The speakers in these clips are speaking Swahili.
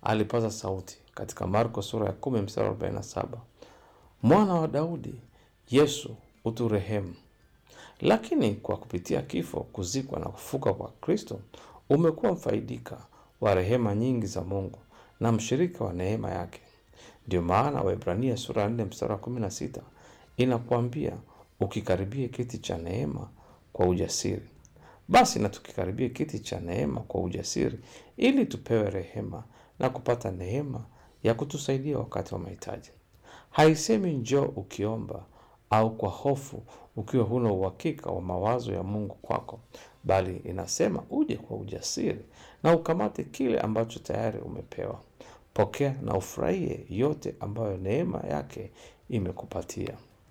alipaza sauti katika Marko sura ya kumi mstari wa 47, mwana wa Daudi, Yesu uturehemu. Lakini kwa kupitia kifo, kuzikwa na kufuka kwa Kristo umekuwa mfaidika wa rehema nyingi za Mungu na mshirika wa neema yake. Ndio maana Waebrania sura ya 4 mstari wa 16 inakuambia ukikaribia kiti cha neema kwa ujasiri. Basi na tukikaribia kiti cha neema kwa ujasiri, ili tupewe rehema na kupata neema ya kutusaidia wakati wa mahitaji. Haisemi njoo ukiomba au kwa hofu ukiwa huna uhakika wa mawazo ya Mungu kwako, bali inasema uje kwa ujasiri na ukamate kile ambacho tayari umepewa. Pokea na ufurahie yote ambayo neema yake imekupatia.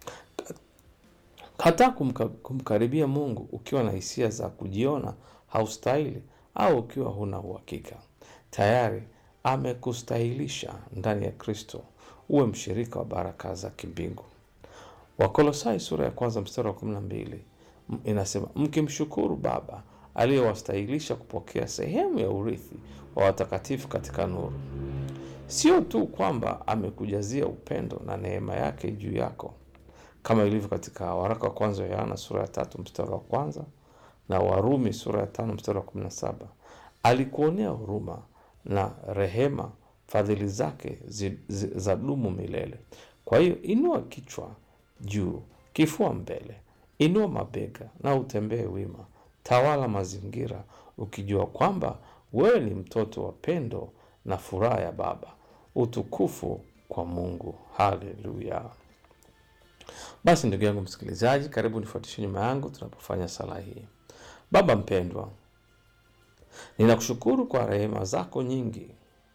Kataa kumka, kumkaribia Mungu ukiwa na hisia za kujiona haustahili au ukiwa huna uhakika. Tayari amekustahilisha ndani ya Kristo uwe mshirika wa baraka za kimbingu. Wakolosai sura ya kwanza mstari wa kumi na mbili inasema mkimshukuru Baba aliyewastahilisha kupokea sehemu ya urithi wa watakatifu katika nuru. Sio tu kwamba amekujazia upendo na neema yake juu yako kama ilivyo katika waraka wa kwanza wa Yohana sura ya tatu mstari wa kwanza na Warumi sura ya tano mstari wa kumi na saba alikuonea huruma na rehema, fadhili zake zi, zi, za dumu milele. Kwa hiyo inua kichwa juu, kifua mbele, inua mabega na utembee wima. Tawala mazingira ukijua kwamba wewe ni mtoto wa pendo na furaha ya Baba. Utukufu kwa Mungu. Haleluya! Basi ndugu yangu msikilizaji, karibu nifuatishe nyuma yangu tunapofanya sala hii. Baba mpendwa, ninakushukuru kwa rehema zako nyingi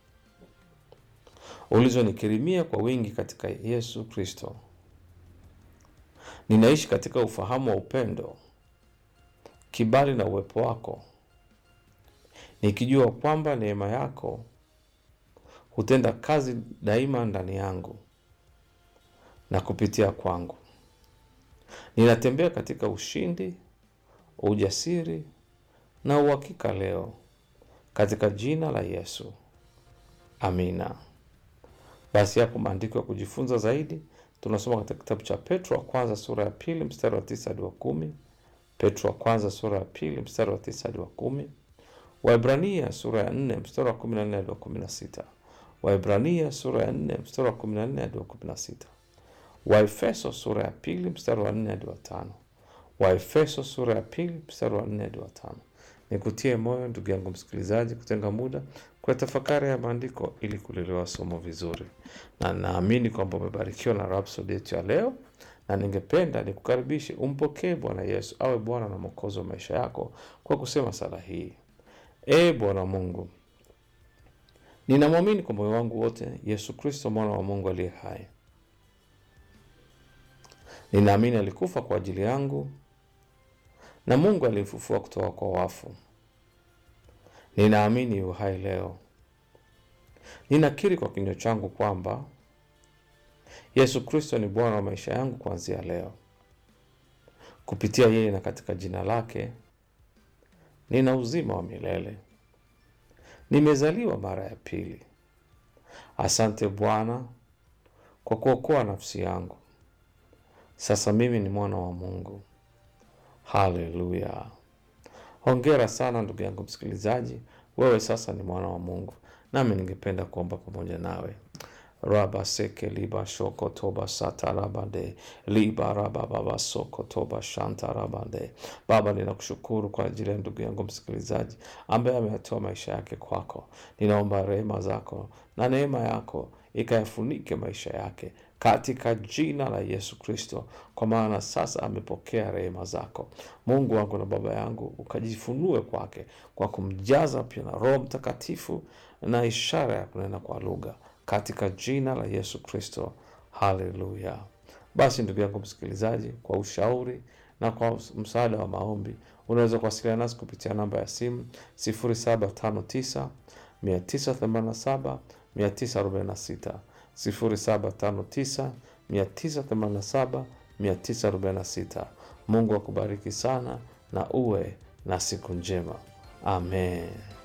ulizonikirimia kwa wingi katika Yesu Kristo. Ninaishi katika ufahamu wa upendo, kibali na uwepo wako, nikijua kwamba neema yako hutenda kazi daima ndani yangu na kupitia kwangu. Ninatembea katika ushindi, ujasiri na uhakika leo katika jina la Yesu, amina. Basi yako maandiko ya kujifunza zaidi tunasoma katika kitabu cha Petro wa kwanza sura ya pili mstari wa tisa hadi wa kumi Petro wa kwanza sura ya pili mstari wa tisa hadi wa kumi Waibrania sura ya nne mstari wa kumi na nne hadi wa kumi na sita Waibrania sura ya nne mstari wa kumi na nne hadi wa kumi na sita Waefeso sura ya pili mstari wa nne hadi wa tano Waefeso sura ya pili mstari wa nne hadi wa tano Nikutie moyo ndugu yangu msikilizaji, kutenga muda kwa tafakari ya maandiko ili kulielewa somo vizuri, na naamini kwamba umebarikiwa na Rhapsody yetu ya leo, na ningependa nikukaribishe umpokee Bwana Yesu awe Bwana na Mwokozi wa maisha yako kwa kusema sala hii: E Bwana Mungu, ninamwamini kwa moyo wangu wote Yesu Kristo mwana wa Mungu aliye hai. Ninaamini alikufa kwa ajili yangu na Mungu alimfufua kutoka kwa wafu. Ninaamini yu hai leo. Ninakiri kwa kinywa changu kwamba Yesu Kristo ni Bwana wa maisha yangu kuanzia leo. Kupitia yeye na katika jina lake nina uzima wa milele. Nimezaliwa mara ya pili. Asante Bwana kwa kuokoa nafsi yangu. Sasa mimi ni mwana wa Mungu. Haleluya! Hongera sana ndugu yangu msikilizaji, wewe sasa ni mwana wa Mungu, nami ningependa kuomba pamoja nawe. raba seke liba shoko toba sata rabade liba raba baba soko toba shanta rabade. Baba, ninakushukuru kwa ajili ya ndugu yangu msikilizaji ambaye ameyatoa maisha yake kwako. Ninaomba rehema zako na neema yako ikayafunike maisha yake katika jina la Yesu Kristo, kwa maana sasa amepokea rehema zako. Mungu wangu na Baba yangu, ukajifunue kwake kwa kumjaza pia na Roho Mtakatifu na ishara ya kunena kwa lugha katika jina la Yesu Kristo. Haleluya! Basi ndugu yangu msikilizaji, kwa ushauri na kwa msaada wa maombi unaweza kuwasiliana nasi kupitia namba ya simu 0759 987 946 0759 987 946. Mungu akubariki sana na uwe na siku njema. Amen.